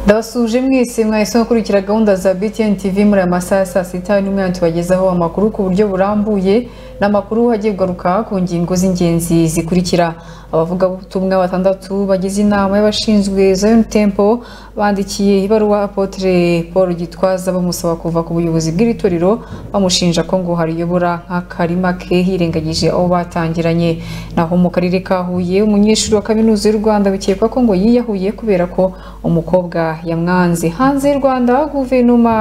ndabasuje mwese mwahise gukurikira gahunda za btn tv muri aya masaha ya saa sita n'umwe tubagezaho amakuru ku buryo burambuye n'amakuru agiye kugaruka ku ngingo z'ingenzi zikurikira abavugabutumwa batandatu bagize inama y'abashinzwe zion temple bandikiye ibaruwa apotre paul gitwaza bamusaba kuva ku buyobozi bw'iritorero bamushinja ko ngo hariyobora nk'akarima ke hirengagije abo batangiranye naho mu karere ka huye umunyeshuri wa kaminuza y'u rwanda bikekwa ko ngo yiyahuye kubera ko umukobwa yamwanze hanze y'u rwanda guverinoma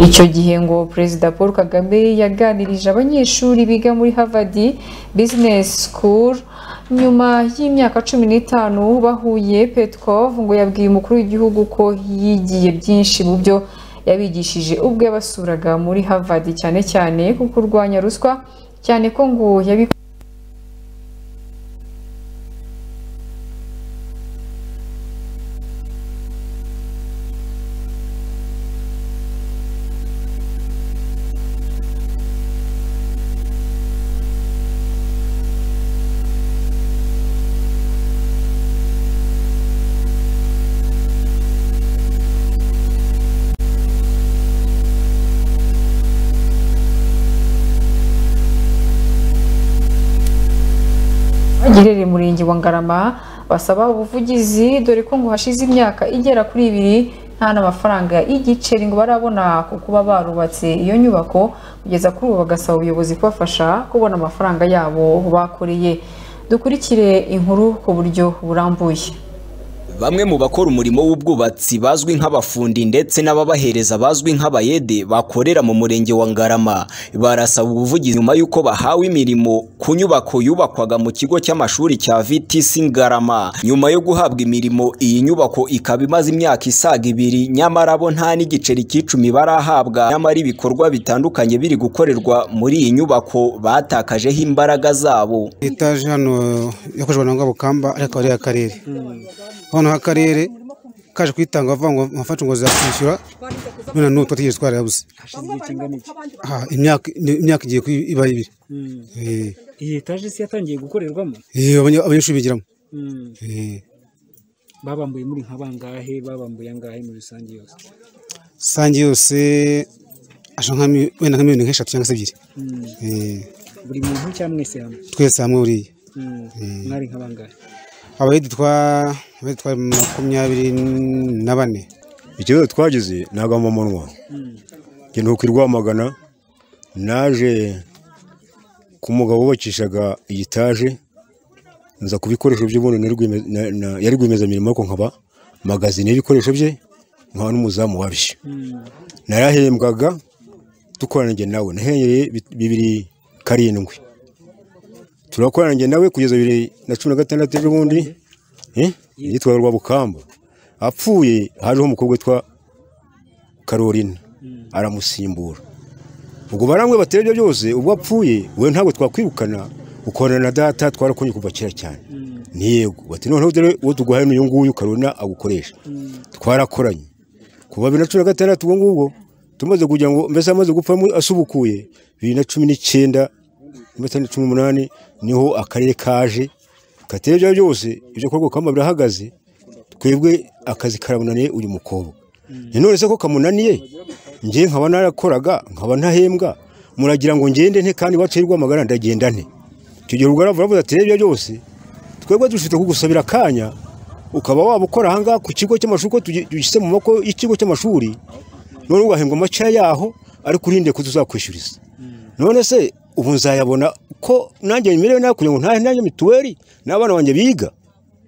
icyo gihe ngo perezida paul kagame yaganirije abanyeshuri biga muri harvard business school nyuma y'imyaka cumi n'itanu bahuye petkov ngo yabwiye umukuru w'igihugu ko yigiye byinshi mu byo yabigishije ubwo yabasuraga muri harvard cyane cyane ku kurwanya ruswa cyane ko ngo yabikoze giherereye murenge wa ngarama basaba ubuvugizi dore ko ngo hashize imyaka igera kuri ibiri nta n'amafaranga y'igiceri ngo barabona ku kuba barubatse iyo nyubako kugeza kuri ubu bagasaba ubuyobozi kubafasha kubona amafaranga yabo bakoreye dukurikire inkuru ku buryo burambuye Bamwe mu bakora umurimo w'ubwubatsi bazwi nk'abafundi ndetse n'ababahereza bazwi nk'abayede bakorera mu murenge wa Ngarama barasaba ubuvugizi nyuma y'uko bahawe imirimo ku nyubako yubakwaga mu kigo cy'amashuri cya VTC Ngarama nyuma yo guhabwa imirimo iyi nyubako ikaba imaze imyaka isaga ibiri nyamara bo nta n'igiceri cy'icumi barahabwa nyamara ibikorwa bitandukanye biri gukorerwa muri iyi nyubako batakajeho imbaraga zabo etaje hano yakoreshwa na ngabukamba ariko ari akarere noneho akarere kaje kwitanga bavuga ngo mfashe ngo zakwishyura none n'ubu twategereje twarabuze Ah, imyaka imyaka igiye kuba iba ibiri Eh, iyi etaje isi yatangiye gukorerwamo eh, abanya- abanyeshuri bigiramo Eh, babambuye muri nka bangahe babambuye angahe muri rusange yose rusange yose asha nka mi- wenda nka miliyoni nk'eshatu cyangwa se ebyiri Mm. Eh, buri muntu cyangwa mwese hamwe twese hamwe buriya Mm. mwari nka bangahe abayedi twa abayedi twa makumyabiri na bane ikibazo twagize ntabwo amumunwa njye ntuko irwamagana naje ku mugabo wubakishaga igitaje nza ku bikoresho by'ubundi nari rwime- na- na- yari rwiyemezamirimo ariko nkaba magazine y'ibikoresho bye nkaba n'umuzamu wabyo narahembwaga dukorana njye nawe nahereye bi- bibiri karindwi turakorana njye nawe kugeza bibiri na cumi na gatandatu ejobundi eh, yitwaga Rwabukamba apfuye hajeho umukobwa witwa Carolina aramusimbura ubwo baramwe batera ibyo byose ubwo apfuye we ntabwo twakwirukana ukorana na data twarakonye kuva kera cyane ni yego bati noneho dore uwo tuguhaye n'uyu nguyu Carolina agukoresha twarakoranye kuva bibiri na cumi na gatandatu ubwo ngubwo tumaze kugira ngo mbese amaze gupfa mu- asubukuye bibiri na cumi n'icyenda mbese na cumi n'umunani niho akarere kaje katera ibyo ari byo byose ibyo kwa rukamba birahagaze twebwe akazi karamunaniye uyu mukobwa ni none se ko kamunaniye njye nkaba narakoraga nkaba ntahembwa muragira ngo ngende nte kandi wacirwa amagana ndagenda nte icyo gihe ubwo aravuga ati rero ibyo byose twebwe dufite kugusabira akanya ukaba waba ukora ahangaha ku kigo cy'amashuri ko tugishyize mu maboko y'ikigo cy'amashuri none ugahembwa amaca yaho ariko urinde ko tuzakwishyuriza none se ubu nzayabona ko nanjye merewe nawe kugira ngo ntahe nanjye mituweli n'abana banjye biga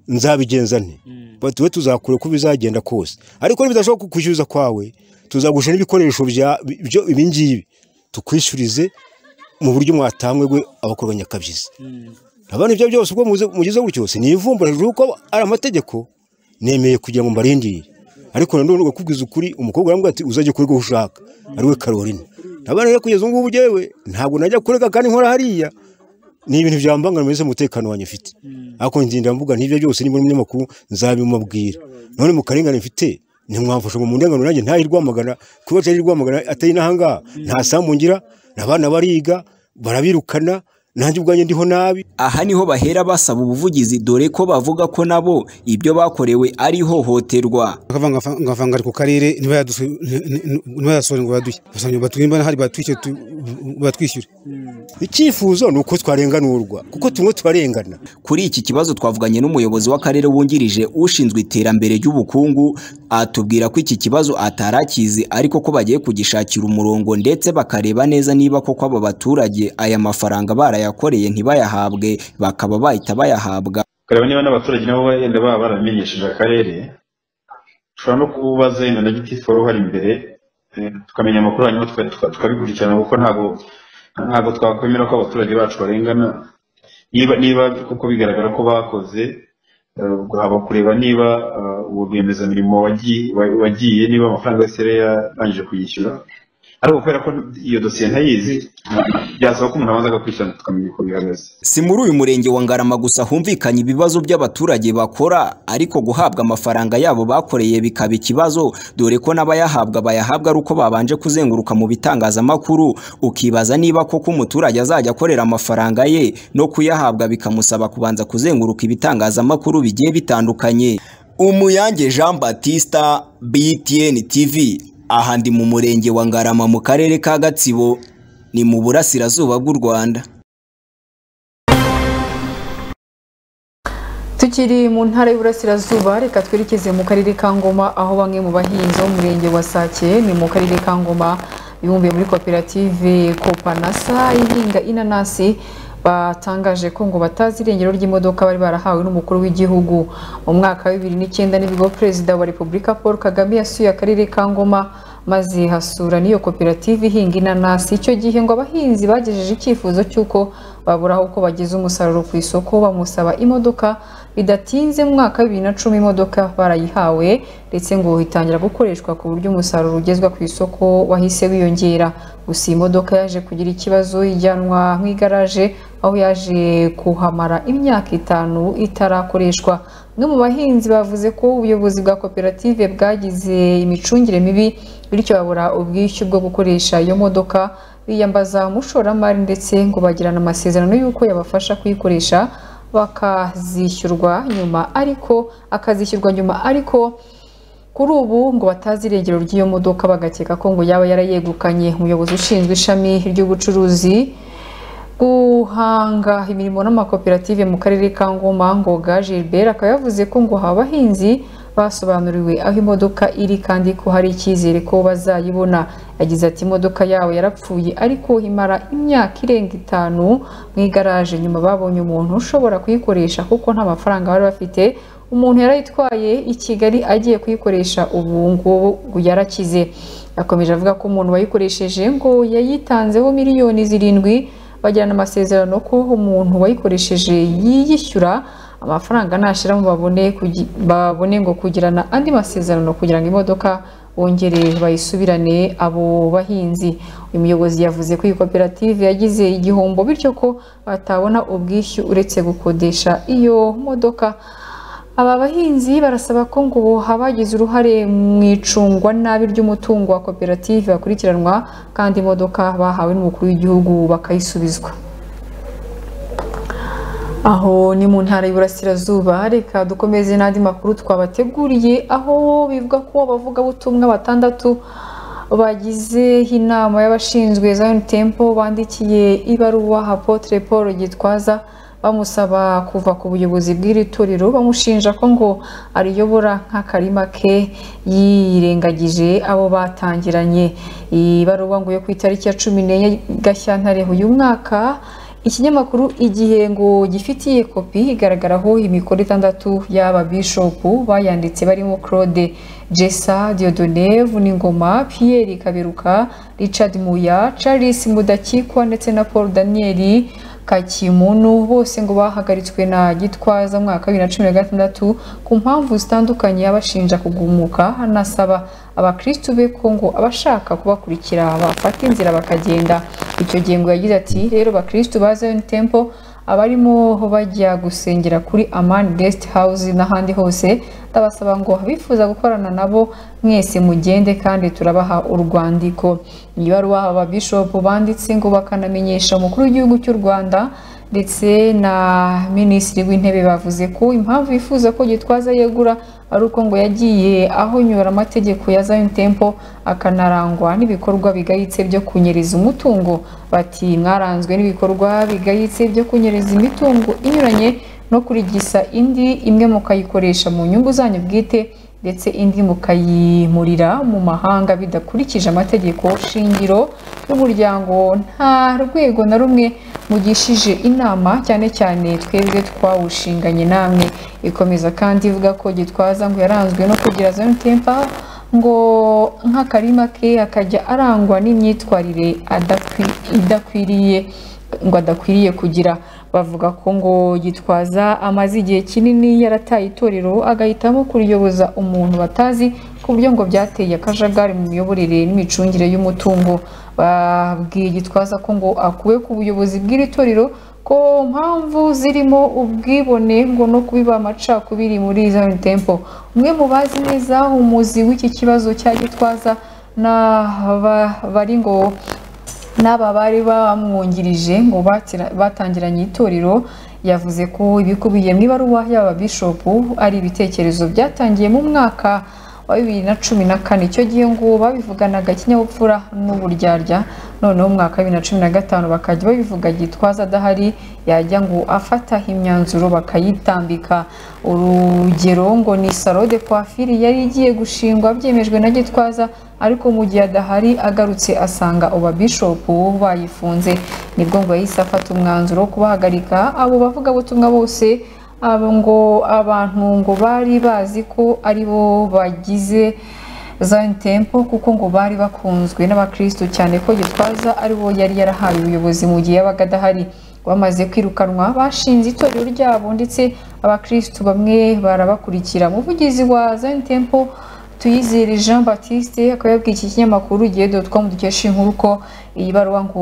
nzabigenza nte batuwe tuzakure uko bizagenda kose ariko nibidashoboka kwishyuriza kwawe tuzagusha n'ibikoresho ibingibi tukwishyurize mu buryo mwatangwe gwe abakorwa nyakabyizi abana ibyo byose ubwo mugize gutyo si nivumbura hejuru kuko ari amategeko nemeye kugira ngo mbarindire ariko nanone ugakubwiza ukuri umukobwa arambwira ati uzajya kurega aho ushaka ariwe Caroline abana rero kugeza ubu ngubu njyewe ntabwo najya kurega kandi nkora hariya ni ibintu byambangana mbese umutekano wanjye mfite ariko ngenda mvuga n'ibyo byose niba uri umunyamakuru nzabimubwira none mu karengane mfite ntimwamfasha ngo mundenganure nanjye ntahe rwamagana kuba atari rwamagana atari n'ahangaha nta sambu ngira abana bariga barabirukana nanjye ubwanjye ndiho nabi aha niho bahera basaba ubuvugizi dore ko bavuga ko nabo ibyo bakorewe ari ihohoterwa bakavanga ngavanga ari ku karere ntibayasore ngo baduhe basanga batwimba hari batwishyure tu- batwishyure icyifuzo ni uko twarenganurwa kuko tumwe turarengana Kuri iki kibazo twavuganye n'umuyobozi w'akarere wungirije ushinzwe iterambere ry'ubukungu atubwira ko iki kibazo atarakizi ariko ko bagiye kugishakira umurongo ndetse bakareba neza niba koko abo baturage aya mafaranga barayakoreye ntibayahabwe bakaba bahita bayahabwa ukareba niba n'abaturage nabo wenda baba baramenyesheje akarere dushobora no kubaza wenda na gitifu wari uhari imbere eh, tukamenya amakuru hanyuma tuka- tuka- tukabikurikirana kuko ntabwo ntabwo twakwemera ko abaturage bacu barengana niba niba kuko bigaragara ko bakoze eh, ubwo haba kureba niba eh, uwo rwiyemezamirimo wagiye wa- wagiye niba amafaranga yose yari yarangije kuyishyura ariko kubera ko iyo dosiye ntayizi byasaba ko umuntu abanza agakurikirana tukamenya uko bihagaze Si muri uyu murenge wa Ngarama gusa humvikanye ibibazo by'abaturage bakora ariko guhabwa amafaranga yabo bakoreye bikaba ikibazo dore ko n'abayahabwa bayahabwa ari uko babanje kuzenguruka mu bitangazamakuru ukibaza niba koko umuturage azajya akorera amafaranga ye no kuyahabwa bikamusaba kubanza kuzenguruka ibitangazamakuru bigiye bitandukanye Umuyange Jean Baptista BTN TV aha ndi mu murenge wa Ngarama mu karere ka Gatsibo ni mu burasirazuba bw'u Rwanda Tukiri mu ntara y'Iburasirazuba reka twerekeze mu karere ka Ngoma aho bamwe mu bahinzi bo mu murenge wa Sake ni mu karere ka Ngoma bibumbiye muri koperative Kopanasa ihinga inanasi batangaje ko ngo batazi irengero ry'imodoka bari barahawe n'umukuru w'igihugu mu mwaka wa bibiri n'icyenda nibwo perezida wa repubulika Paul Kagame yasuye akarere ka Ngoma maze hasura n'iyo koperative ihinga inanasi icyo gihe ngo abahinzi bagejeje icyifuzo cy'uko baburaho uko bageze umusaruro ku isoko bamusaba imodoka bidatinze mu mwaka wa bibiri na cumi imodoka barayihawe ndetse ngo itangira gukoreshwa ku buryo umusaruro ugezwa ku isoko wahise wiyongera gusa iyi modoka yaje kugira ikibazo ijyanwa mu igaraje aho yaje kuhamara imyaka itanu itarakoreshwa bamwe mu bahinzi bavuze ko ubuyobozi bwa koperative bwagize imicungire mibi bityo babura ubwishyu bwo gukoresha iyo modoka biyambaza umushoramari ndetse ngo bagirana amasezerano y'uko yabafasha kuyikoresha bakazishyurwa nyuma ariko akazishyurwa nyuma ariko kuri ubu ngo batazi irengero ry'iyo modoka bagakeka ko ngo yaba yarayegukanye umuyobozi ushinzwe ishami ry'ubucuruzi guhanga imirimo n'amakoperative mu karere ka Ngoma Ngoga Gilbert akaba yavuze ko ngo haba abahinzi basobanuriwe aho imodoka iri kandi ko hari icyizere ko bazayibona yagize ati imodoka yawe yarapfuye ariko imara imyaka irenga itanu mu igaraje nyuma babonye umuntu ushobora kuyikoresha kuko nta mafaranga bari bafite umuntu yarayitwaye i Kigali agiye kuyikoresha ubu ngubu yarakize yakomeje avuga ko umuntu wayikoresheje ngo yayitanzeho miliyoni zirindwi bagirana amasezerano ko umuntu wayikoresheje yiyishyura amafaranga nashiramo babone kugi- babone ngo kugirana andi masezerano kugira ngo imodoka bongere bayisubirane abo bahinzi uyu muyobozi yavuze ko iyi koperative yagize igihombo bityo ko batabona ubwishyu uretse gukodesha iyo modoka aba bahinzi barasaba ko ngo habagize uruhare mu icungwa nabi ry'umutungo wa koperative bakurikiranwa kandi imodoka bahawe n'umukuru w'igihugu bakayisubizwa aho ni mu ntara y'iburasirazuba reka dukomeze n'andi makuru twabateguriye aho bivuga ko abavugabutumwa batandatu bagize inama y'abashinzwe Zion Temple bandikiye ibaruwa Apotre Paul Gitwaza bamusaba kuva ku buyobozi bw'iri torero bamushinja ko ngo ariyobora nk'akarima ke yirengagije abo batangiranye iyi baruwa ngo yo ku itariki ya cumi n'enye gashyantare uyu mwaka ikinyamakuru igihe ngo gifitiye kopi igaragaraho imikoro itandatu y'aba bishopu bayanditse barimo claude jessa diodone vuningoma pierre kaberuka richard muya charles mudakikwa ndetse na paul daniel kakimunu bose ngo bahagaritswe na gitwaza mwaka bibiri na cumi na gatandatu ku mpamvu zitandukanye abashinja kugumuka anasaba abakristu be ko ngo abashaka kubakurikira bafata inzira bakagenda icyo gihe ngo yagize ati rero bakristu ba Zion Temple abarimo bajya gusengera kuri Amani Guest House n'ahandi hose ndabasaba ngo abifuza gukorana nabo mwese mugende kandi turabaha urwandiko iyi baruwa aba bishopu banditse ngo bakanamenyesha umukuru w'igihugu cy'u Rwanda ndetse na minisitiri w'intebe bavuze ko impamvu yifuza ko gitwaza yegura ari uko ngo yagiye ahonyora amategeko ya Zion Temple akanarangwa n'ibikorwa bigayitse byo kunyereza umutungo bati mwaranzwe n'ibikorwa bigayitse byo kunyereza imitungo inyuranye no kurigisa indi imwe mukayikoresha mu nyungu zanyu bwite ndetse indi mukayimurira mu mahanga bidakurikije amategeko shingiro y'umuryango nta rwego na rumwe mugishije inama cyane cyane twebwe twawushinganye namwe ikomeza kandi ivuga ko gitwaza ngo yaranzwe no kugira zone tempa ngo nk'akarima ke akajya arangwa n'imyitwarire adakwi- idakwiriye ngo adakwiriye kugira bavuga ko ngo gitwaza amaze igihe kinini yarataye itorero agahitamo kuriyoboza umuntu batazi ku buryo ngo byateye akajagari mu miyoborere n'imicungire y'umutungo babwiye gitwaza ko ngo akuwe ku buyobozi bw'iri torero ko mpamvu zirimo ubwibone ngo no kubiba amacakubiri muri Zion Temple umwe mu bazi neza umuzi w'iki kibazo cya gitwaza n'aba bari ngo n'aba bari bamwungirije ngo batira- batangiranye itorero yavuze ko ibikubiye mu ibaruwa y'aba bishopu ari ibitekerezo byatangiye mu mwaka wa bibiri na cumi na kane icyo gihe ngo babivuganaga ikinyabupfura n'uburyarya noneho mu mwaka wa bibiri na cumi na gatanu bakajya babivuga gitwaza adahari yajya ngo afata imyanzuro bakayitambika urugero ngo ni salo de coiffure yari igiye gushingwa byemejwe na gitwaza ariko mu gihe adahari agarutse asanga uba bishopu bayifunze nibwo ngo yahise afata umwanzuro wo kubahagarika abo bavugabutumwa bose abo ngo abantu ngo bari bazi ko ari bo bagize Zion Temple kuko ngo bari bakunzwe n'abakristo cyane ko gitwaza ari bo yari yarahaye ubuyobozi mu gihe yabaga adahari bamaze kwirukanwa bashinze itorero ryabo ndetse abakristo bamwe barabakurikira umuvugizi wa Zion Temple Tuyizere Jean Baptiste akaba yabwiye iki kinyamakuru igihe dotcom dukesha inkuru ko iyi baruwa ngo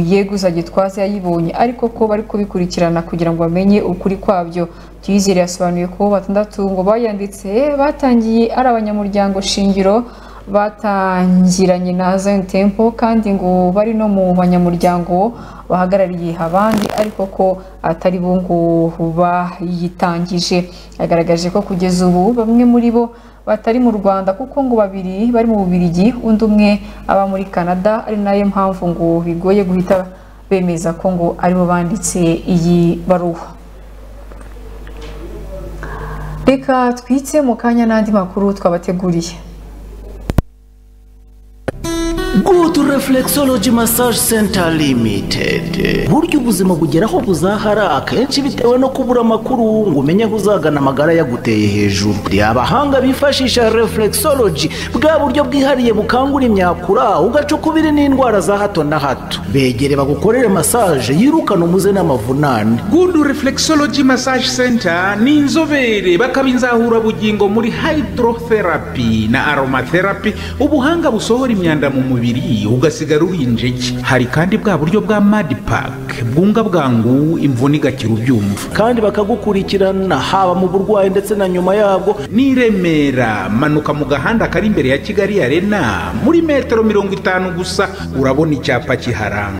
yeguza gitwaza yayibonye ariko ko bari kubikurikirana kugira ngo bamenye ukuri kwabyo Tuyizere yasobanuye ko batandatu ngo bayanditse batangiye ari abanyamuryango shingiro batangiranye na Zion Temple kandi ngo bari no mu banyamuryango bahagarariye abandi ariko ko atari bo ngo bayitangije yagaragaje ko kugeza ubu bamwe muri bo batari mu Rwanda kuko ngo babiri bari mu Bubiligi undi umwe aba muri Canada ari nayo mpamvu ngo bigoye guhita bemeza ko ngo aribo banditse iyi baruwa reka twitse mu kanya n'andi makuru twabateguriye Good Reflexology Massage Center Limited. Burya ubuzima bugera aho buzahara akenshi bitewe no kubura amakuru ngo umenye aho uzagana amagara yaguteye hejuru. Hari abahanga bifashisha reflexology bwa buryo bwihariye bukangura imyakura ugacukubiri n'indwara za hato na hato. Begere bagukorere massage yirukana umuze n'amavunane. good reflexology massage center ni inzobere bakaba inzahurabugingo muri hydrotherapy na aromatherapy ubuhanga busohora imyanda mu mubiri ugasigara uri injege hari kandi bwa buryo bwa madipack bwunga bwangu imvune igakira ubyumva kandi bakagukurikirana haba mu burwayi ndetse na nyuma yabwo ni i remera manuka mu gahanda kari imbere ya kigali arena muri metero mirongo itanu gusa urabona icyapa kiharanga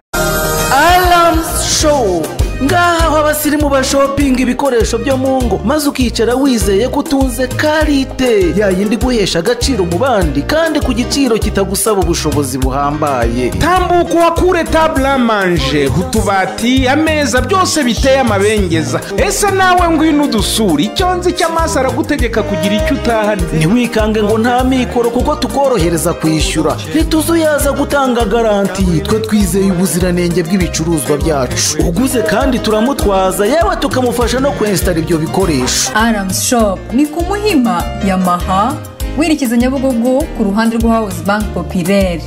Alarms Show ngaha aho abasirimu bashopinga ibikoresho byo mu ngo maze ukicara wizeye ko utunze karite ya yindi guhesha agaciro mu bandi kandi ku giciro kitagusaba ubushobozi buhambaye tambuka uhakure table à manger utubati ameza byose biteye amabengeza ese nawe ngwino udusura icyo nzi cy'amaso aragutegeka kugira icyo utahanye ntiwikange ngo nta mikoro kuko tukorohereza kwishyura ntituzuyaza gutanga garanti twe twizeye ubuziranenge bw'ibicuruzwa byacu uguze kandi turamutwaza yewe tukamufasha no kwensitara ibyo bikoresho aramusi shopu ni ku muhima yamaha werekeza nyabugogo ku ruhande rwa hawuzi banki popireri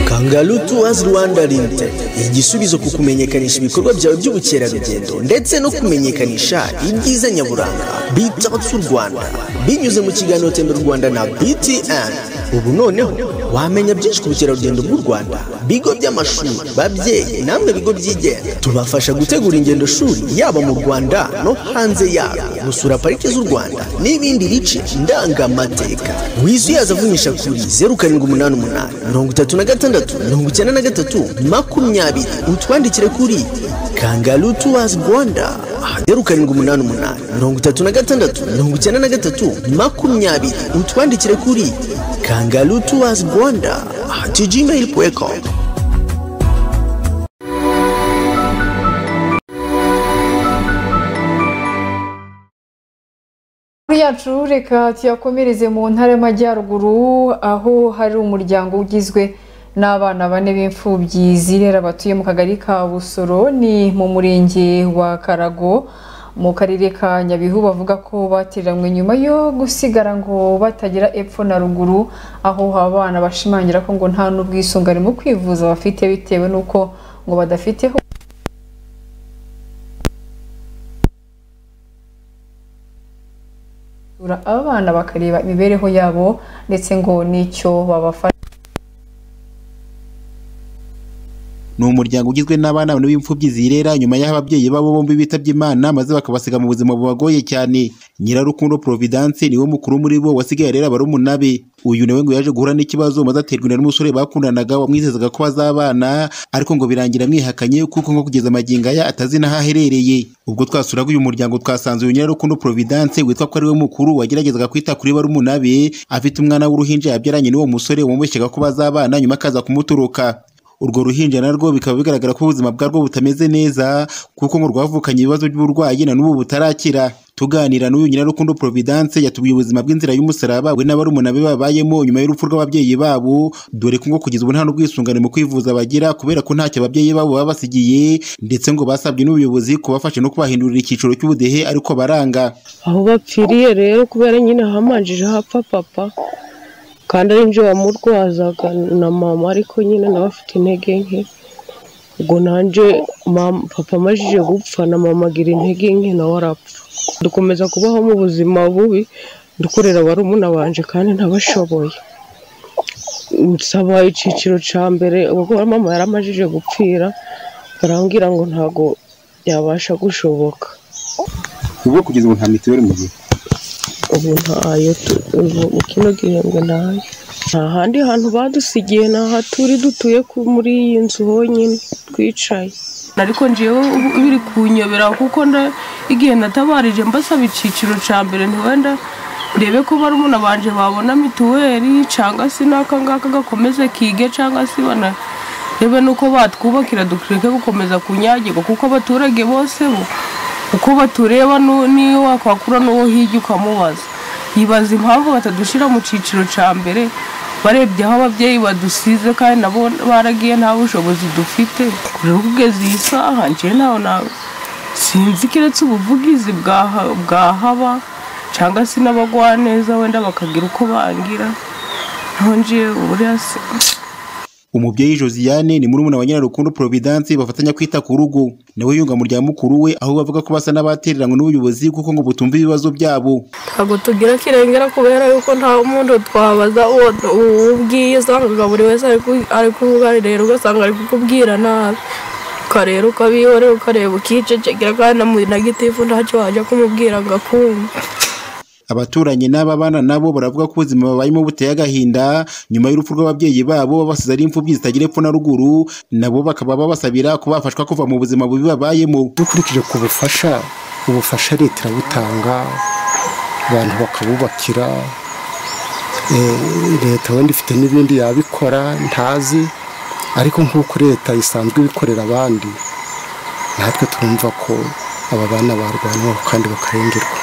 kangaru tuwazi rwanda limited igisubizo ku kumenyekanisha ibikorwa byawe by'ubukerarugendo ndetse no kumenyekanisha ibyiza nyaburanga bitotsi u rwanda binyuze mu kiganiro tembera u rwanda na btn ubu noneho wamenya byinshi ku bukerarugendo bw'u rwanda bigo by'amashuri babyeyi namwe bigo byigenga tubafasha gutegura ingendo shuri yaba mu rwanda no hanze yarwo gusura parike z'u rwanda n'ibindi bice ndangamateka wizuyaza avunyisha kuri zeru karindwi umunani umunani mirongo itatu na gatandatu mirongo icyenda na gatatu makumyabiri utwandikire kuri kangaru tuwazi rwanda zeru karindwi umunani umunani mirongo itatu na gatandatu mirongo icyenda na gatatu makumyabiri utwandikire kuri kangaru tuwazi rwanda tijimeyiri puwekomu Inkuru yacu reka tuyakomereze mu ntara y'amajyaruguru aho hari umuryango ugizwe n'abana bane b'imfubyi zirera batuye mu kagari ka busoro ni mu murenge wa karago mu karere ka nyabihu bavuga ko batereranywe nyuma yo gusigara ngo batagira epfo na ruguru aho abana bashimangira ko ngo nta n'ubwisungane mu kwivuza bafite bitewe n'uko ngo badafite gusura abana bakareba imibereho yabo ndetse ngo n'icyo babafasha ni umuryango ugizwe n'abana bane b'imfubyi zirera nyuma y'aho ababyeyi babo bombi bitabye imana maze bakabasiga mu buzima bubagoye cyane nyirarukundo providence niwe mukuru muri bo wasigaye arera barumuna be uyu nawe ngo yaje guhura n'ikibazo maze aterwa inda n'umusore bakundanaga wamwizezaga ko bazabana ariko ngo birangira amwihakanye kuko ngo kugeza amagingo aya atazi n'aho aherereye ubwo twasuraga uyu muryango twasanze uyu nyirarukundo providence witwa ko ariwe mukuru wageragezaga kwita kuri barumuna be afite umwana w'uruhinja yabyaranye n'uwo musore wamubeshyega ko bazabana nyuma akaza kumuturuka urwo ruhinja narwo bikaba bigaragara ko ubuzima bwarwo butameze neza kuko ngo rwavukanye ibibazo by'uburwayi na n'ubu butarakira tuganira n'uyu nyirarukundo providence yatubwiye ubuzima bw'inzira y'umusaraba we n'abarumuna be babayemo nyuma y'urupfu rw'ababyeyi babo dore ko ngo kugeza ubu nta n'ubwisungane mu kwivuza bagira kubera ko ntacyo ababyeyi babo baba basigiye ndetse ngo basabwe n'ubuyobozi kubafasha no kubahindurira icyiciro cy'ubudehe ariko baranga aho bapfiriye rero kubera nyine hamanjije hapfa papa kandi ari njye wamurwazaga na mama ariko nyine nawe afite intege nke ubwo nanjye papa amajije gupfa na mama agira intege nke nawe arapfa dukomeza kubaho mu buzima bubi dukorera barumuna banje kandi ntabashoboye nsaba icyiciro cya mbere ubwo mama yari amajije gupfira barambwira ngo ntabwo byabasha gushoboka ubwo kugeza ubu nta mituweli mu gihe ubu ntayo tu- ubu mu kino gihembwe ntayo nta handi hantu badusigiye ni aha turi dutuye ku- muri iyi nzu honyine twicaye ariko njyewe ubu biri kunyobera kuko nda- igihe natabarije mbasaba icyiciro cya mbere ntiwenda ndebe ko barumuna banje babona mituweli cyangwa se n'aka ngaka gakomeze kige cyangwa se bana rebe nuko batwubakira dukureke gukomeza kunyagirwa kuko abaturage bose bo uko batureba nu- niyo wakwakura n'uwo hirya ukamubaza yibaza impamvu batadushyira mu cyiciro cya mbere barebye aho ababyeyi badusize kandi nabo baragiye nta bushobozi dufite rero kugeza iyi saha njyewe ntawe nawe sinzi keretse ubuvugizi bwaha- bwahaba cyangwa se n'abagwaneza wenda bakagira uko bangira ntongewe buriya se umubyeyi josiane ni murumuna wa nyirarukundo providence bafatanya kwita ku rugo nawe yunga mu rya mukuru we aho bavuga ko basa n'abatereranywe n'ubuyobozi kuko ngo butumva ibibazo byabo ntabwo tugira kirengera kubera yuko nta muntu twabaza uwo uwo ubwiye usanga buri wese ari ku- ari kubuganirira ugasanga ari kukubwira nabi ukareba ukabihorera ukareba ukicecekera kandi na mu- na gitifu ntacyo wajya kumubwira ngo akumve abaturanyi n'ababana nabo baravuga ko ubuzima babayemo buteye agahinda nyuma y'urupfu rw'ababyeyi babo babasize ari imfubyi zitagira epfo na ruguru nabo bakaba babasabira ko bafashwa kuva mu buzima bubi babayemo dukurikije ku bufasha ubufasha leta irabutanga abantu bakabubakira eh, leta wenda ifite n'ibindi yabikora ntazi ariko nk'uko leta isanzwe ibikorera abandi natwe twumva ko aba bana barwanywa kandi bakarengerwa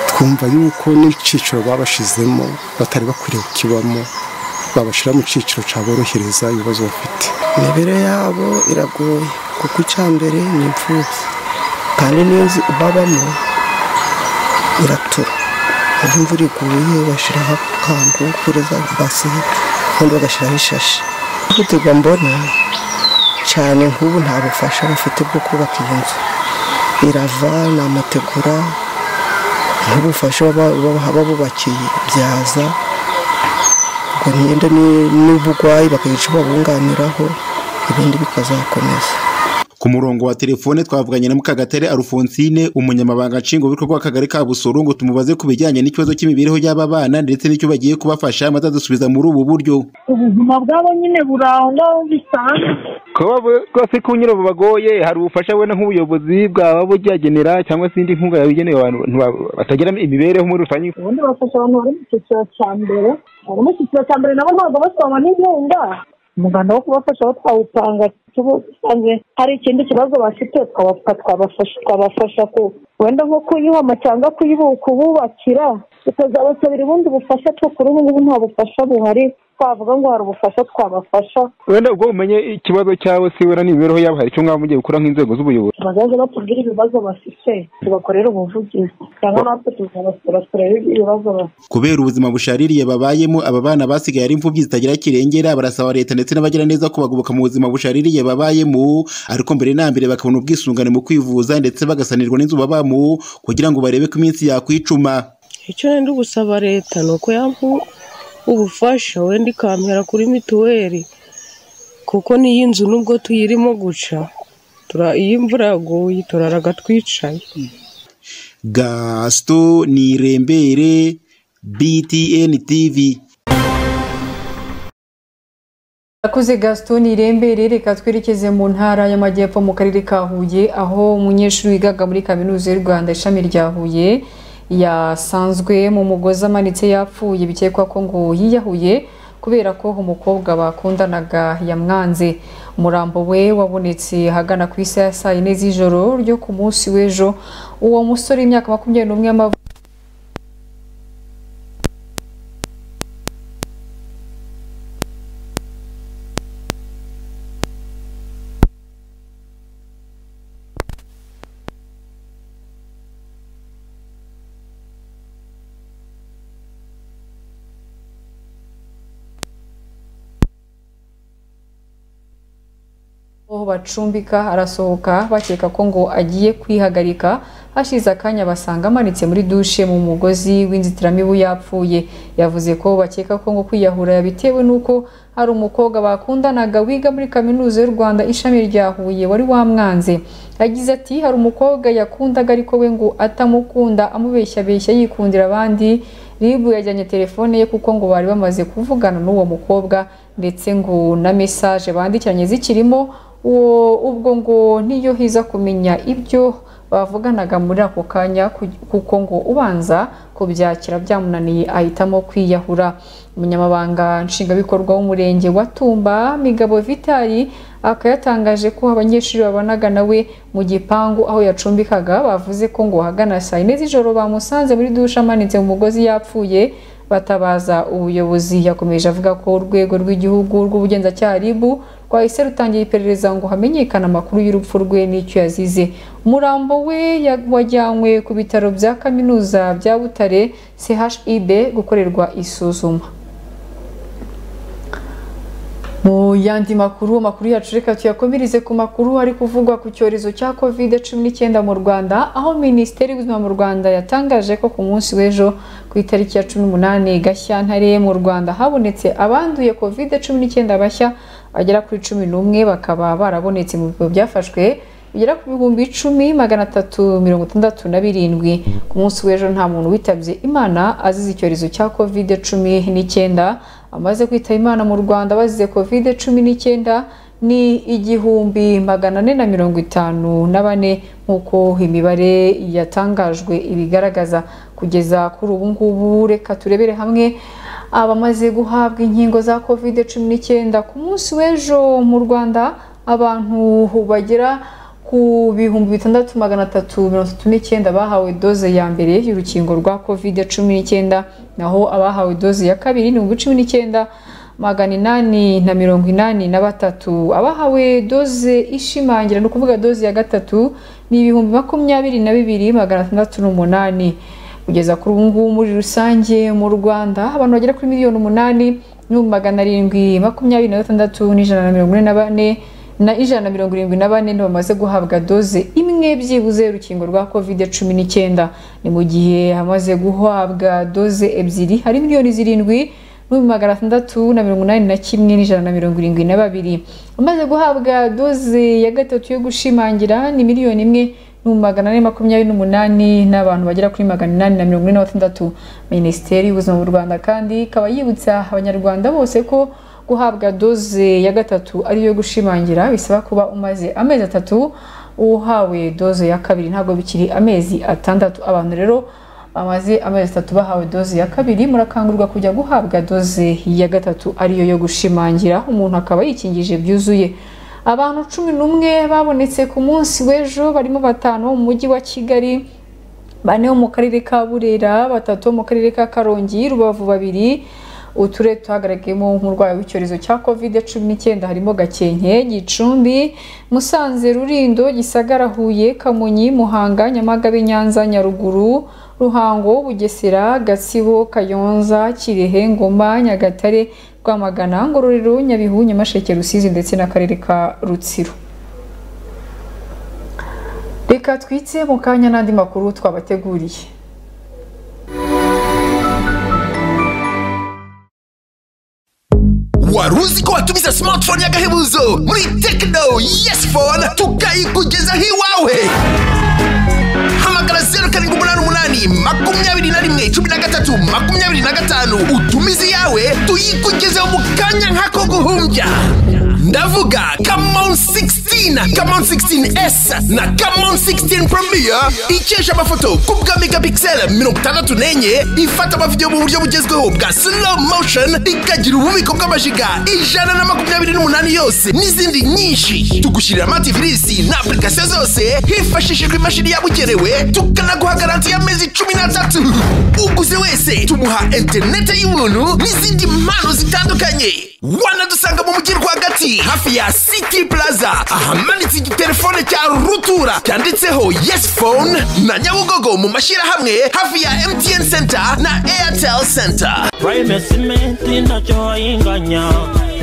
twumva yuko n'icyiciro babashizemo batari bakwiriye kukibamo babashyira mu cyiciro cyaborohereza ibibazo bafite imibereho yabo iragoye kuko icya mbere ni imfubyi kandi n'inzu babamo iratura iyo imvura iguye bashyiraho akantu kuri za basi kandi bagashyiraho ishashi ihutirwa mbona cyane nk'ubu nta bufasha bafite bwo kubaka iyo nzu irava ni amategura nk'ubufasha baba- baba babubakiye byaza ngo ntiyenda n'uburwayi bakagira icyo babunganiraho ibindi bikazakomeza ku murongo wa telefone twavuganye na Mukagatare Alphonsine umunyamabanga nshingwabikorwa w'akagari ka Busoro ngo tumubaze ku bijyanye n'ikibazo cy'imibereho y'aba bana ndetse n'icyo bagiye kubafasha maze adusubiza muri ubu buryo ubuzima bwabo nyine buri aho ngaho bisanzwe kuba bu- rwose ko nyine bubagoye hari ubufasha wenda nk'ubuyobozi bwaba bugihagenera cyangwa se indi nkunga yabugenewe abantu ba- batagira imibereho muri rusange ubundi bafasha abantu bari mu cyiciro cya mbere bari mu cyiciro cya mbere nabo ntabwo basoma n'inkunga umuganda wo kubafasha aho twawutanga tusanze hari ikindi kibazo bafite twabapfa twabafasha twabafasha ku wenda nko kuyihoma cyangwa kuyibu- kububakira tukazabasabira ubundi bufasha two kuri ubu ngubu nta bufasha buhari twavuga ngo hari ubufasha twabafasha wenda ubwo umenye ikibazo cyabo se wenda n'imibereho yabo hari icyo mwaba mugiye gukora nk'inzego z'ubuyobozi bazaze batubwire ibibazo bafite tubakorere ubuvugizi cyangwa natwe tuzabasura turebe ibibazo bafite kubera ubuzima bushaririye babayemo aba bana basigaye ari imfubyi zitagira kirengera barasaba leta ndetse n'abagiraneza kubagoboka mu buzima bushaririye babayemo ariko mbere na mbere bakabona ubwisungane mu kwivuza ndetse bagasanirwa n'inzu babamo kugira ngo barebe ko iminsi yakwicuma icyo nenda gusaba leta ni uko yampa ubufasha wenda ikampera kuri mituweli kuko n'iyi nzu nubwo tuyirimo guca tura- iyo imvura yaguye turaraga twicaye gasito nirembere btn tv Yakuze Gaston Irembere reka twerekeze mu ntara y'Amajyepfo mu karere ka Huye aho umunyeshuri wigaga muri kaminuza y'u Rwanda ishami rya Huye yasanzwe mu mugozi amanitse yapfuye bikekwa ko ngo yiyahuye kubera ko umukobwa bakundanaga yamwanze umurambo we wabonetse ahagana ku isaha ya saa yine z'ijoro ryo ku munsi w'ejo uwo musore imyaka makumyabiri n'umwe y'amavuko aho bacumbika arasohoka bakeka ko ngo agiye kwihagarika hashize akanya basanga amanitse muri dushe mu mugozi w'inzitiramibu yapfuye yavuze ko bakeka ko ngo kwiyahura yabitewe n'uko hari umukobwa bakundanaga wiga muri kaminuza y'u rwanda ishami rya huye wari wamwanze yagize ati hari umukobwa yakundaga ariko we ngo atamukunda amubeshyabeshya yikundira abandi ribu yajyanye telefone ye kuko ngo bari bamaze kuvugana n'uwo mukobwa ndetse ngo na mesaje bandikiranye zikirimo uwo ubwo ngo niyo hiza kumenya ibyo bavuganaga muri ako kanya ku- kuko ngo ubanza kubyakira byamunaniye ahitamo kwiyahura umunyamabanga nshingwabikorwa w'umurenge wa tumba migabo vitali akaba yatangaje ko abanyeshuri babanaga nawe mu gipangu aho yacumbikaga bavuze ko ngo ahagana saa yine z'ijoro bamusanze muri dushe amanitse mu mugozi yapfuye batabaza ubuyobozi yakomeje avuga ko urwego rw'igihugu rw'ubugenzacyaha RIB rwahise rutangira iperereza ngo hamenyekane amakuru y'urupfu rwe n'icyo yazize umurambo we ya- wajyanywe ku bitaro bya kaminuza bya Butare CHIB gukorerwa isuzuma mu yandi makuru amakuru yacu reka tuyakomereze ku makuru hari kuvugwa ku cyorezo cya covid cumi n'icyenda mu rwanda aho minisiteri y'ubuzima mu rwanda yatangaje ko ku munsi w'ejo ku itariki ya cumi n'umunani gashyantare mu rwanda habonetse abanduye covid cumi n'icyenda bashya bagera kuri cumi n'umwe bakaba barabonetse mu bipimo byafashwe bigera ku bihumbi icumi magana atatu mirongo itandatu na birindwi ku munsi w'ejo nta muntu witabye imana azize icyorezo cya covid cumi n'icyenda amaze kwitaba imana mu rwanda bazize covid cumi n'icyenda ni igihumbi magana ane na mirongo itanu na bane nk'uko imibare yatangajwe ibigaragaza kugeza kuri ubu ngubu reka turebere hamwe abamaze guhabwa inkingo za covid cumi n'icyenda ku munsi w'ejo mu rwanda abantu bagera ku bihumbi bitandatu magana atatu mirongo itatu n'icyenda bahawe doze ya mbere y'urukingo rwa covid cumi n'icyenda naho abahawe doze ya kabiri ni ibihumbi cumi n'icyenda magana inani na mirongo inani na batatu abahawe doze ishimangira ni ukuvuga doze ya gatatu ni ibihumbi makumyabiri na bibiri magana atandatu n'umunani kugeza kuri ubu ngubu muri rusange mu rwanda abantu bagera kuri miliyoni umunani n'ibihumbi magana arindwi makumyabiri na gatandatu n'ijana na mirongo ine na bane na ijana na mirongo irindwi na bane bamaze guhabwa doze imwe byibuze y'urukingo rwa covid cumi n'icyenda ni mu gihe hamaze guhabwa doze ebyiri hari miliyoni zirindwi n'ibihumbi magana atandatu na mirongo inani na kimwe n'ijana na mirongo irindwi na babiri amaze guhabwa doze ya gatatu yo gushimangira ni miliyoni imwe magana ane makumyabiri n'umunani n'abantu bagera kuri magana inani na mirongo ine na batandatu minisiteri y'ubuzima mu rwanda kandi ikaba yibutsa abanyarwanda bose ko guhabwa doze ya gatatu ariyo gushimangira bisaba kuba umaze amezi atatu uhawe doze ya kabiri ntabwo bikiri amezi atandatu abantu rero bamaze amezi atatu bahawe doze ya kabiri murakangurwa kujya guhabwa doze ya gatatu ariyo yo gushimangira umuntu akaba yikingije byuzuye abantu cumi n'umwe babonetse ku munsi w'ejo barimo batanu bo mu mujyi wa kigali bane bo mu karere ka burera batatu bo mu karere ka karongi rubavu babiri uturere tuhagaragayemo nk'urwayi w'icyorezo cya kovide cumi n'icyenda harimo gakenke gicumbi musanze rurindo gisagara huye kamonyi muhanga nyamagabe nyanza nyaruguru ruhango bugesera gatsibo kayonza kirehe ngoma nyagatare rwamagana ngororero nyabihu nyamasheke rusizi ndetse n'akarere ka rutsiro reka twitse mu kanya n'andi makuru twabateguriye wari uzi ko watumiza smartphone y'agahebuzo muri tekino yes phone tukayikugezaho iwawe hamagara zeru karindwi umunani umunani makumyabiri na rimwe cumi na gatatu makumyabiri na gatanu utumize iyawe tuyikugezeho mu kanya nk'ako guhumbya ndavuga kamon 16 kamon 16s na kamon 16 premier ikesha amafoto ku bwa megapixel mirongo itandatu n'enye ifata amavidewo mu buryo bugezweho bwa slow motion ikagira ububiko bw'amajiga ijana na makumyabiri n'umunani yose n'izindi nyinshi tugushyirira amativisi na apurikasiyo zose hifashishijwe imashini yabugenewe tukanaguha garanti y'amezi cumi n'atatu uguze wese tumuha interinete y'ubuntu n'izindi mpano zitandukanye wanadusanga mu mujyi rwagati hafi ya city plaza ahamanitse igitelefone cya rutura cyanditseho yes phone na nyabugogo mu mashyirahamwe hafi ya mtn center na airtel center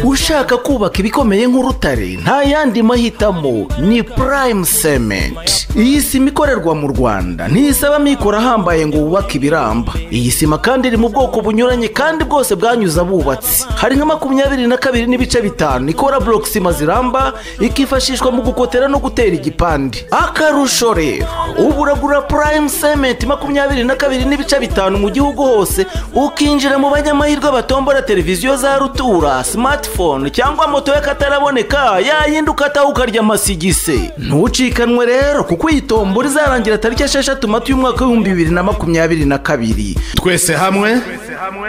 ushaka kubaka ibikomeye nk'urutare nta yandi mahitamo ni prime cement iyi sima ikorerwa mu rwanda ntisaba amikoro ahambaye ngo wubake ibiramba iyi sima kandi iri mu bwoko bunyuranye kandi bwose bwanyuze abubatsi hari nka makumyabiri na kabiri n'ibice bitanu ikora block sima ziramba ikifashishwa mu gukotera no gutera igipande akarusho rero ubu uragura prime cement makumyabiri na kabiri n'ibice bitanu mu gihugu hose ukinjira mu banyamahirwe batombora televiziyo za rutura smartphone cyangwa moto y'akataraboneka yayindi ukataha ukarya amasigise ntucikanwe rero kuko iyi tombora izarangira tariki esheshatu mata y'umwaka w'ibihumbi bibiri na makumyabiri na kabiri twese hamwe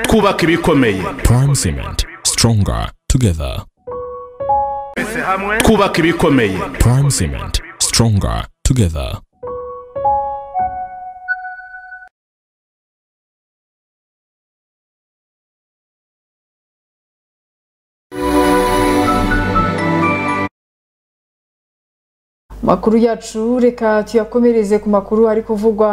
twubaka ibikomeye Prime Cement. Stronger together. twubaka ibikomeye Prime Cement. Stronger together. makuru yacu reka tuyakomereze ku makuru ari kuvugwa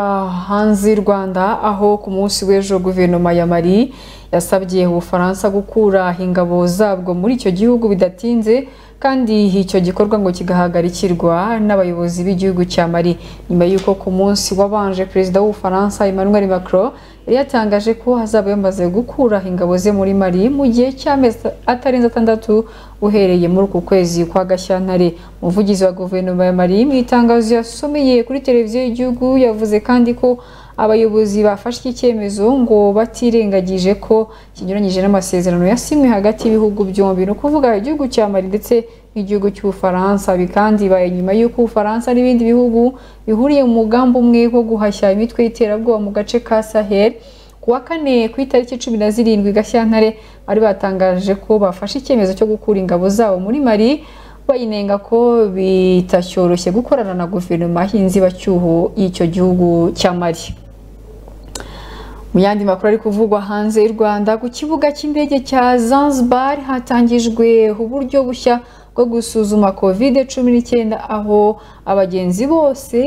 hanze y'u rwanda aho ku munsi w'ejo guverinoma ya mari yasabye ubufaransa gukura ingabo zabwo muri icyo gihugu bidatinze kandi icyo gikorwa ngo kigahagarikirwa n'abayobozi b'igihugu cya mari nyuma y'uko ku munsi wabanje perezida w'ubufaransa emmanuel macron yari yatangaje ko hazaba yamaze gukuraho ingabo ze muri mari mu gihe cy'amezi atarenze atandatu uhereye muri uku kwezi kwa gashyantare umuvugizi wa guverinoma ya mari mu itangazo yasomeye kuri televiziyo y'igihugu yavuze kandi ko abayobozi bafashe iki cyemezo ngo batirengagije ko kinyuranyije n'amasezerano yasinywe hagati y'ibihugu byombi ni ukuvuga igihugu cya mari ndetse n'igihugu cy'ubufaransa ibi kandi bibaye nyuma y'uko ubufaransa n'ibindi bihugu bihuriye mu mugambi umwe wo guhashya imitwe y'iterabwoba mu gace ka sahel ku wa kane ku itariki cumi na zirindwi gashyantare bari batangaje ko bafashe icyemezo cyo gukura ingabo zabo muri mari bayinenga ko bitashyoroshye gukorana na guverinoma y'inzibacyuho y'icyo gihugu cya mari mu yandi makuru ari kuvugwa hanze y'u rwanda ku kibuga cy'indege cya zanzibar hatangijwe uburyo bushya bwo gusuzuma covid cumi n'icyenda aho abagenzi bose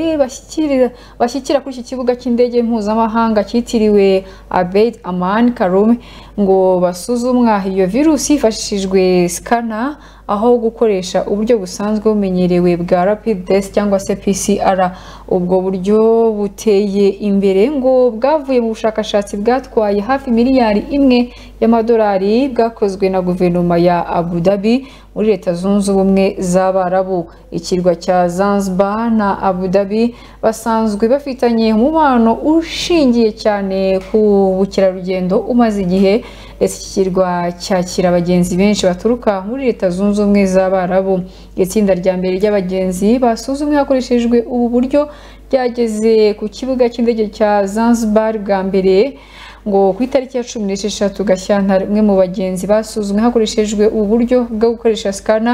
bashyikira kuri iki kibuga cy'indege mpuzamahanga cyitiriwe abed aman karume ngo basuzumwa iyo virusi hifashishijwe sikana aho gukoresha uburyo busanzwe bumenyerewe bwa rapid test cyangwa se pcr ubwo buryo buteye imbere ngo bwavuye mu bushakashatsi bwatwaye hafi miliyari imwe y'amadolari bwakozwe na guverinoma ya abu dhabi muri leta zunze ubumwe z'abarabu ikirwa cya zanzibar na abu dhabi basanzwe bafitanye umubano ushingiye cyane ku bukerarugendo umaze igihe ndetse iki kirwa cyakira abagenzi benshi baturuka muri leta zunze ubumwe z'abarabu itsinda rya mbere ry'abagenzi basuzumwe hakoreshejwe ubu buryo ryageze ku kibuga cy'indege cya zanzibar bwa mbere ngo ku itariki ya cumi n'esheshatu gashyantare umwe mu bagenzi basuzumwe hakoreshejwe uburyo bwo gukoresha sikana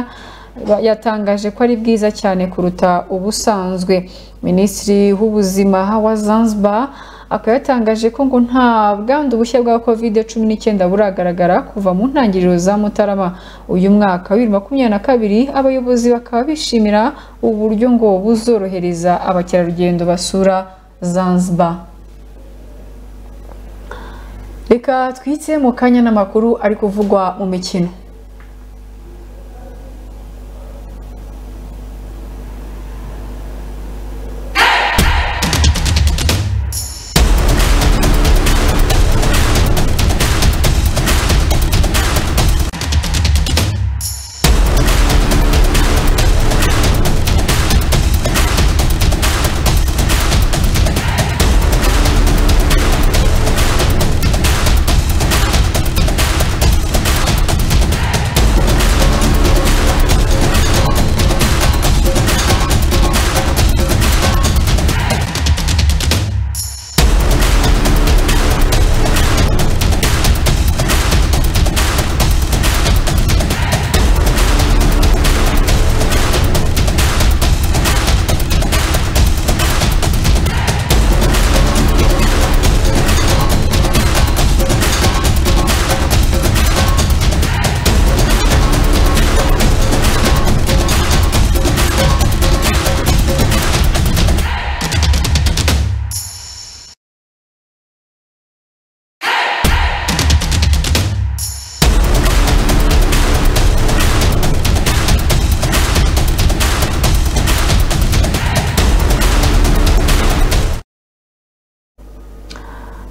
yatangaje ko ari bwiza cyane kuruta ubusanzwe minisitiri w'ubuzima wa zanzibar akaba yatangaje ko ngo nta bwandu bushya bwa covid cumi n'icyenda buragaragara kuva mu ntangiriro za mutarama uyu mwaka wa bibiri makumyabiri na kabiri abayobozi bakaba bishimira uburyo ngo buzorohereza abakerarugendo basura zanzibar reka twitse mu kanya n'amakuru ari kuvugwa mu mikino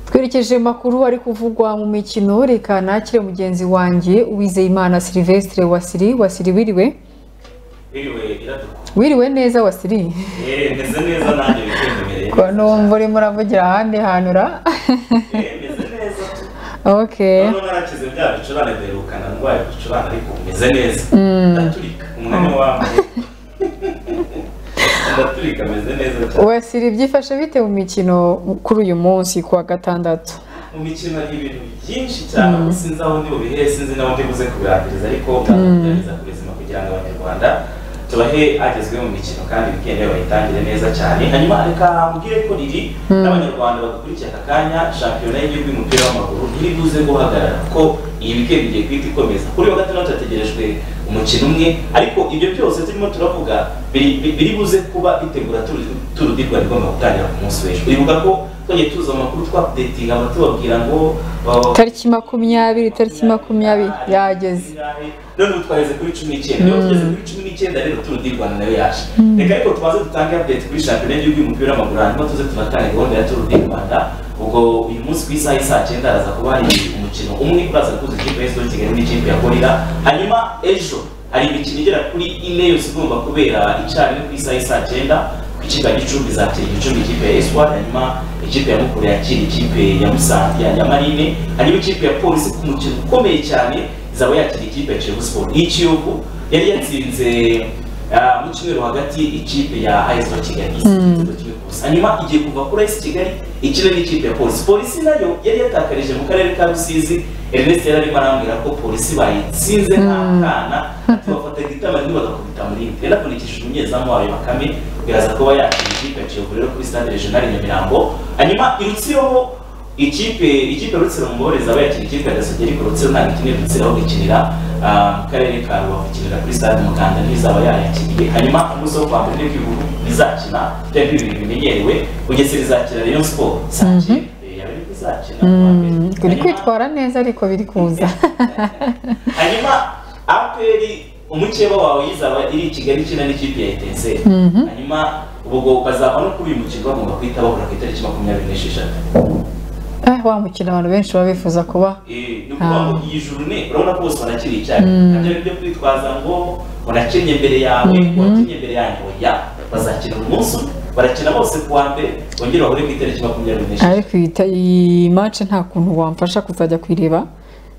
twerekeje makuru ari kuvugwa mu mikino reka nakire mugenzi wanjye uwizeyimana silvestre wasiri wasiri wiriwe wiriwe neza wasiri meze neza nanjye bigendere ko numva urimo uravugira ahandi hantu ra meze neza ok noneho narakize bya bicurane duherukana ndwaye ibicurane ariko meze neza ndaturika umwanya w'amazi ndaturika meze neza cyane wasiri byifashe bite mu mikino kuri uyu munsi ku wa gatandatu mu mikino hari ibintu byinshi cyane ubu sinzi aho ndi bubihe sinzi n'aho ndi buze kubirangiriza ariko ndagerageza kubizima kugira ngo abanyarwanda tubahe agezweho mu mikino kandi wikendi bayitangire neza cyane hanyuma reka mbwire ko riri n'abanyarwanda badukurikiye aka kanya shampiyona y'igihugu y'umupira w'amaguru iri buze guhagarara kuko iyi wikendi igiye guhita ikomeza kuri uyu wa gatandatu hategerejwe umukino umwe ariko ibyo byose turimo turavuga biri buze kuba bitegura turu di rwanda igomba gutangira ku munsi w'ejo uribuka ko twajya tuza amakuru twakudetinga abatubabwira ngo uh, tariki makumyabiri tariki makumyabiri yageze none ubu twageze kuri cumi n'icyenda iyo tugeze kuri cumi n'icyenda rero turundi rwanda nayo yaje reka ariko tubanze dutange update kuri shampiyona y'igihugu y'umupira w'amaguru hanyuma tuze tunatanga gahunda ya turundi rwanda ubwo uyu munsi ku isaha y'i saa cyenda haraza kuba hari umukino umwe uraza kuza ikipe ya siporo kigali n'ikipe ya gorira hanyuma ejo hari imikino igera kuri ine yose igomba kubera icarimwe ku isaha y'i saa cyenda ku ikipe ya gicumbi izakira igicumbi ikipe ya eswari hanyuma ikipe ya mukuru yakira ikipe ya musanze ya marine hanyuma ikipe ya polisi ku mukino ukomeye cyane izaba yakira ikipe ya kiyovu siporo y'ikiyovu yari yatsinze ah, mu cyumweru hagati ikipe ya ayesi kigali igitego kimwe ku busa hanyuma igiye kuva kuri ayesi kigali ikina n'ikipe ya polisi polisi nayo yari yatakarije mu karere ka rusizi ernest yari arimo arambwira ko polisi bayitsinze nk'akana tubafataga itama rimwe bagakubita mu rindi rero akurikishije umunyezamu wayo bakame biraza kuba yakira ikipe ya kiyovu rero kuri stade regional i nyamirambo hanyuma irutsiroho ikipe ikipe ya rutsiro mu muboneza bayakira ikipe ya gasogi ariko rutsiro ntabwo ikeneye rutsiro aho gukinira ah, mu karere ka rubavu ikinira kuri stade muganda niyo izaba yayakiriye hanyuma umunsi wo kwa mbere nibwo ibihugu bizakina byari bibiri bimenyerewe bugesera izakira rayon sport saa cyenda yaba ariko izakina Mm, uri kwitwara neza ariko biri kuza hanyuma aperi umukeba wawe yizaba iri i kigali ikina n'ikipe ya etenseri Mhm. hanyuma ubwo bazava no kuri uyu mukino bagomba kuhita bahura ku itariki makumyabiri n'esheshatu Ah, wa mukino abantu benshi baba bifuza kuba Eh, ni ukuvuga ngo iyi juru ne urabona ko bose banakiri icyayi Mm. ntabyo ari byo kwitwaza ngo unakenye mbere yawe Mhm. wakenye mbere yanjye oya bazakina uyu munsi umwe, barakina bose ku wa mbere bongere bahure ku itariki makumyabiri n'eshatu ariko iyi ta- iyi match nta kuntu wamfasha kuzajya kuyireba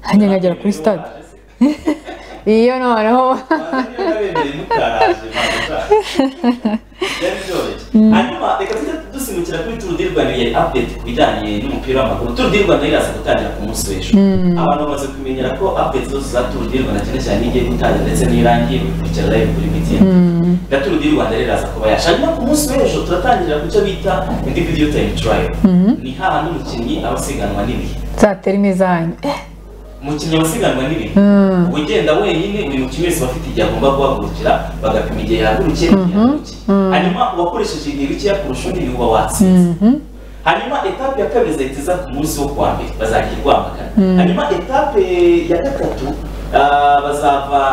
hanyuma nkagera kuri stade iyo noneho hanyuma reka tujye dusimbukira kuri turu di rwanda yari update ku bijyanye n'umupira w'amaguru turu di rwanda iraza gutangira ku munsi w'ejo Mm. abantu bamaze kumenyera ko update zose za turu di rwanda cyane cyane igiye gutangira ndetse n'irangiye bikurikira live kuri btn Mm. na turu di rwanda rero iraza kuba yasha hanyuma ku munsi w'ejo turatangira ku cyo bita indi video time trial Mhm. ni hahandi umukinnyi aba asiganwa n'ibihe zatera imizanyu Eh, umukinnyi aba asiganwa n'ibihe Mm. ugenda wenyine buri mukinnyi wese aba afite igihe agomba guhagurukira bagapima igihe yahagurukiye mhm, mm, hanyuma uwakoresheje igihe bikeya kurusha undi niwe uba watsinze mhm, hanyuma etape ya kabiri izahita iza ku munsi wo kuwa mbere bazagira rwamagana Mm. hanyuma etape ya gatatu ah, bazava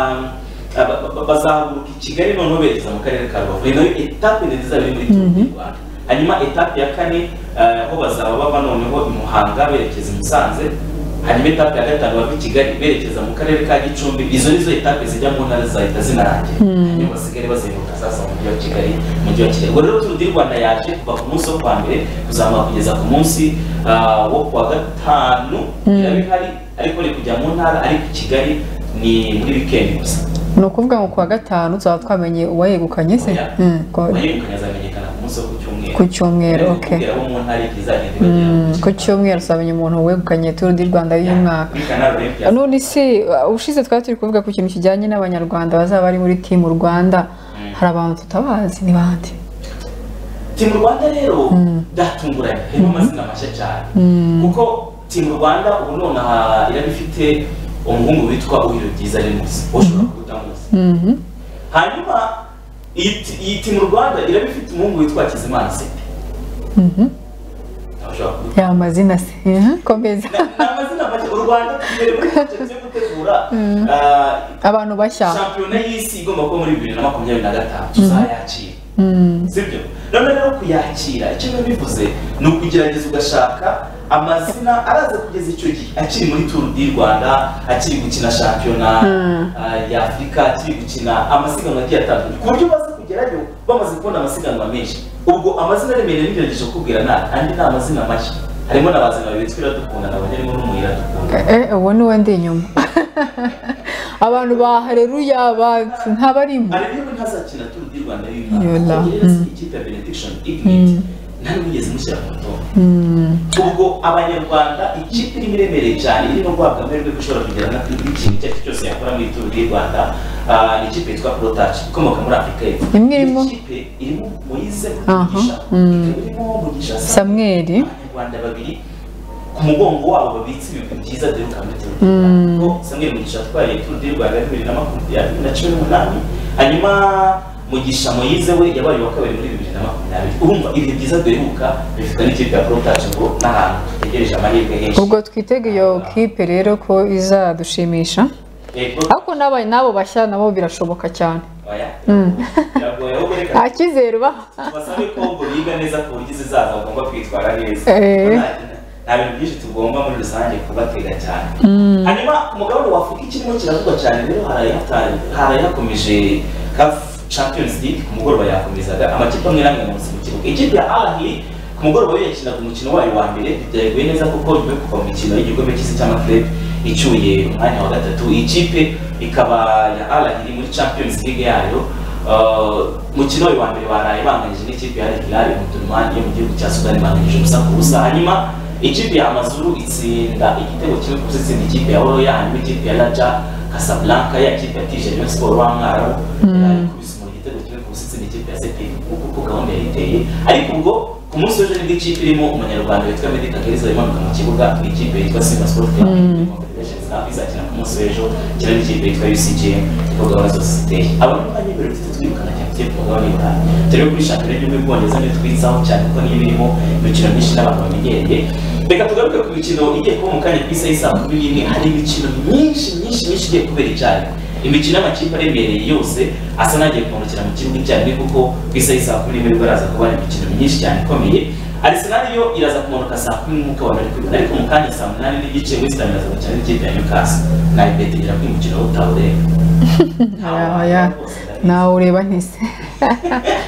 ah, ba- ba- bazahaguruka i kigali noneho berekeza mu karere ka rubavu Iyi nayo etape ndende izaba iri muri turu di rwanda hanyuma etape ya kane ah, aho bazaba bava noneho i muhanga berekeza i musanze hanyuma etape ya gatanu bava i kigali berekeza mu karere ka gicumbi izo nizo etape zijya mu ntara zahita zinarangira Mm. hanyuma basigare bazenguruka sasa mu mujyi wa kigali mu mujyi wa kigali ubwo rero turu di rwanda yaje kuva ku munsi wo kuwa mbere kuzamara kugeza ku munsi ah, wo kuwa gatanu Mm. iraba ihari ariko iri kujya mu ntara ariko i kigali ni muri wikendi gusa ni ukuvuga ngo ku wa gatanu tuzaba twamenye uwayegukanye se Mm, ko- uwayegukanye azamenyekana ku munsi wo ku cyumweru Ku cyumweru, Ariko okay. kubwira abo mu ntara izagenda ibageraho Mm, ku cyumweru tuzamenya umuntu wegukanye turu di rwanda y'uyu mwaka muri kanari olympia none se uh, ushize twari turi kuvuga ku kintu kijyanye n'abanyarwanda bazaba bari muri timu rwanda hari abantu tutabazi ni bande timu rwanda rero byatunguranye harimo amazina mashya cyane Mm. kuko timu rwanda ubu nonaha iraba ifite umuhungu witwa uhiro byiza remus ushobora kutamuzi Mhm. hanyuma iyi ti- iyi timu rwanda iraba ifite umuhungu witwa kizimana sepe Mhm. ushobora kuba ya mazina se Mhm, komeza amazina make u rwanda mbere muri cyo gutegura Mm. ah, abantu bashya shampiyona y'isi igomba kuba muri bibiri na makumyabiri na gatanu tuzayakira Mm. sibyo none rero kuyakira icyo biba bivuze ni ukugerageza ugashaka amazina araza kugeza icyo gihe akiri muri turu di rwanda akiri gukina shampiyona Mm. ah, ya afurika akiri gukina amasiganwa agiye atandukanye ku buryo baza kugerayo bamaze kubona amasiganwa menshi ubwo amazina aremereye nigerageje kukubwira nabi andi ni amazina mashya harimo na bazina babiri twira dukunda na banyarimo n'umuyira dukunda Eh, uwo ni we ndi inyuma abantu ba hareruya ba- ntabarimo harimo ntazakina turu di rwanda y'uyu Yola, mwaka rero si mm. ikipe ya benediction ignite Mm. nta n'ubugeze mushyira ku rutonde Mm. ubwo abanyarwanda ikipe irimo iremereye cyane irimo guhabwa amahirwe ko ishobora kugera na kuri ikintu icyo ari cyo cyose yakora muri turu di rwanda Ah, ni ikipe yitwa protaci ikomoka muri afurika y'epfo imwe irimo ikipe irimo moyize Aha, mugisha mm. irimo mugisha samweri abanyarwanda babiri ku mugongo wabo babitse ibintu byiza duheruka muri turu di Mm. Samuel Mugisha atwaye Tour du Rwanda ya bibiri na makumyabiri na cumi n'umunani hanyuma mugisha moyize we yabaye wa kabiri muri bibiri na makumyabiri urumva ibihe byiza duheruka bifitwe n'ikipe ya porotaje ngo n'ahantu tegereje amahirwe henshi ubwo twitega iyo kipe rero ko izadushimisha ariko n'aba n'abo bashya nabo birashoboka cyane Oya. Mm. biragoye ahubwo reka nta cyizere ubaho tubasabe ko ngo biga neza ku buryo izizaza bagomba kwitwara neza Eh. Nta- nta bintu byinshi tugomba muri rusange kubatega cyane Mm. hanyuma umugabane wa afurika ikirimo kiravugwa cyane rero harayata- harayakomeje caf champions league ku mugoroba yakomezaga amakipe amwe n'amwe munsi mu kibuga ikipe ya ahli ku mugoroba we yakinaga umukino wayo wa mbere byaguye neza kuko nyuma yo kuva mu mikino y'igikombe cy'isi cy'amakipe icyuye umwanya wa gatatu iyi kipe ikaba ya ahli iri muri champions league yayo Uh, mukino wayo wa mbere baraye banganyije n'ikipe ya Al Hilal Omdurman yo mu gihugu cya Sudani banganyije ubusa ku busa hanyuma ikipe ya Amazuru itsinda igitego kimwe ku busa itsinda ikipe ya Oroya hanyuma ikipe ya Raja Casablanca ya kipe ya Tije Rayon Sports w'Amwarabu ikubise mu gitego kimwe ku busa itsinda ikipe ya Sepi kuko uko gahunda yari iteye ariko ubwo ku munsi w'ejo nibwo ikipe irimo umunyarwanda witwa Meddy Kagere imanuka mu kibuga ikipe yitwa Simba Sport Club Safi izakina ku munsi w'ejo kina n'ikipe yitwa UCG kuko gahunda zose ziteye abantu bari bari bafite twirukana cyane tugiye ku mugabane wa turi kuri shampiyona y'igihugu y'ubwongereza niyo twitsaho cyane kuko niyo birimo imikino myinshi n'abantu bamenyereye reka tugaruke ku mikino igiye kuba mu kanya ku isaha isa makumyabiri n'imwe hari imikino myinshi myinshi myinshi igiye kubera icyarimwe imikino y'amakipe aremereye yose asa n'agiye kumurikira mu kibuga icyarimwe kuko ku isaha isa makumyabiri n'imwe baraza kuba hari imikino myinshi cyane ikomeye Arsenal yo iraza kumanuka saa kumi nk'uko abantu bari kubibona ariko mu kanya saa munani n'igice West Ham iraza gukina n'ikipe ya Newcastle na ibeti igira ko umukino utawureba Aya, aya. nawe ureba ntise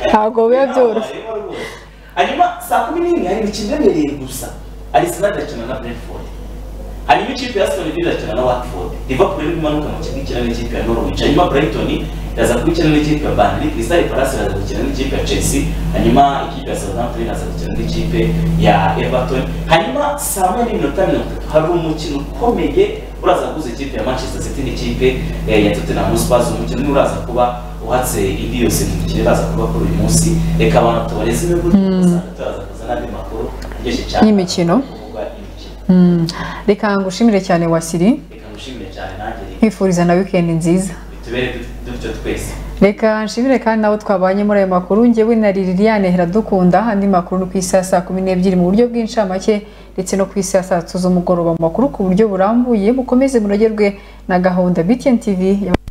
ntabwo biba byoroshye hanyuma saa kumi n'imwe hari imikino iremereye gusa Arsenal irakina na Brentford hanyuma ikipe ya Aston Villa irakina na Watford Liverpool iri kumanuka mu kibuga ikina n'ikipe ya Norwich hanyuma Brighton iraza kubikina n'ikipe ya Burnley Crystal Palace iraza gukina n'ikipe ya Chelsea hanyuma ikipe ya Southampton iraza gukina n'ikipe ya Everton hanyuma saa moya n'iminota mirongo itatu hari umukino ukomeye uraza guhuza ikipe ya Manchester City n'ikipe eh, ya Tottenham Hotspur umukino umwe uraza kuba uhatse indi yose mu mikino iraza kuba kuri uyu munsi reka abantu tubareze imiburo ugasanga turaza kuzana andi makuru aryoshye cyane y'imikino Mm. reka ngushimire cyane wasiri reka ngushimire cyane nanjye nkwifuriza na wikendi nziza bitubere dut- dutyo twese reka nshimire kandi nabo twabanye muri ayo makuru njyewe na liliane heradukunda andi makuru ni ku isaha saa kumi n'ebyiri mu buryo bw'incamake ndetse no ku isaha saa tatu z'umugoroba mu makuru ku buryo burambuye mukomeze munogerwe na gahunda btn tv ya